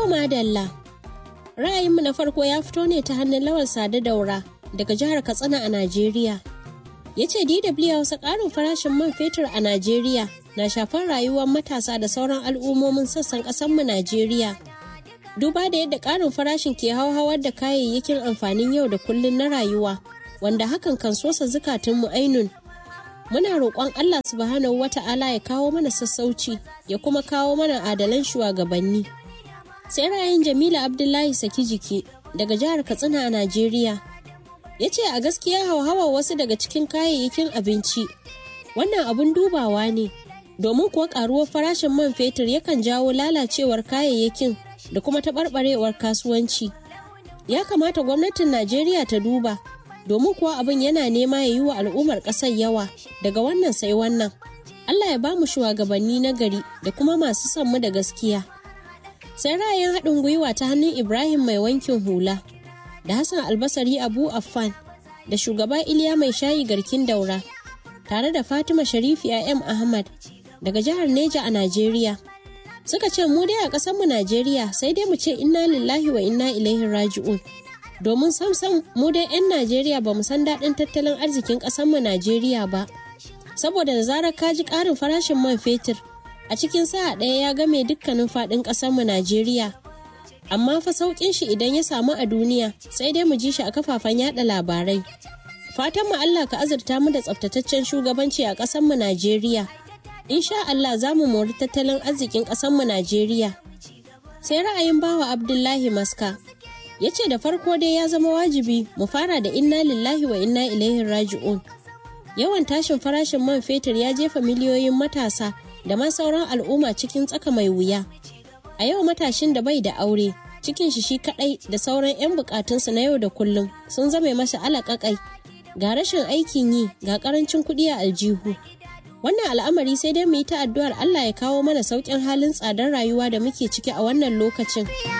To madalla. Ra'ayinmu na farko ya fito ne ta hannun Lawal Sade Daura daga jihar Katsina a Najeriya. Ya ce DW Hausa ƙarin farashin man fetur a Najeriya na shafar rayuwar matasa da sauran al'ummomin sassan ƙasarmu Najeriya. Duba da yadda ƙarin farashin ke hauhawar da kayayyakin amfanin yau da kullun na rayuwa, wanda hakan kan sosa zukatunmu ainun. Muna roƙon Allah subhanahu wata'ala ya kawo mana sassauci ya kuma kawo mana adalan shugabanni. sai ra'ayin jamila abdullahi saki jiki daga jihar katsina a najeriya ya ce a gaskiya hauhawa wasu daga cikin kayayyakin abinci wannan abun dubawa ne domin kuwa karuwar farashin man fetur yakan jawo lalacewar kayayyakin da kuma taɓarɓarewar kasuwanci ya kamata gwamnatin najeriya ta duba domin kuwa abin yana nema ya yi wa al'ummar ƙasar yawa daga wannan sai wannan allah ya ba mu shugabanni na gari da kuma masu son mu da gaskiya sai ra'ayin haɗin gwiwa ta hannun ibrahim mai wankin hula da hassan albasari abu affan da shugaba iliya mai shayi garkin daura tare da fatima sharifi m ahmad daga jihar neja a najeriya suka ce mu dai a ƙasarmu najeriya sai dai mu ce inna lillahi wa inna ilaihi raji'un domin samsam mu dai 'yan najeriya ba mu san daɗin tattalin arzikin ƙasarmu najeriya ba saboda da zarar ka ji ƙarin farashin man fetur a cikin sa'a ɗaya ya game dukkanin faɗin ƙasarmu Najeriya. Amma fa sauƙin shi idan ya samu a duniya sai dai mu ji shi a kafafen yada labarai. Fatan mu Allah ka azurta mu da tsaftataccen shugabanci a ƙasarmu Najeriya. Insha Allah za mu mori tattalin arzikin ƙasarmu Najeriya. Sai ra'ayin bawa Abdullahi Maska. Ya ce da farko dai ya zama wajibi mu fara da inna lillahi wa inna ilaihi raji'un. Yawan tashin farashin man fetur ya jefa miliyoyin matasa da ma sauran al'umma cikin tsaka mai wuya. A yau matashin da bai da aure, cikin shi shi kadai da sauran 'yan bukatunsa na yau da kullum sun zame masa alaƙaƙai. Ga rashin aikin yi, ga ƙarancin kuɗi a aljihu. Wannan al'amari sai dai mu yi ta addu'ar Allah ya kawo mana sauƙin halin tsadar rayuwa da muke ciki a wannan lokacin.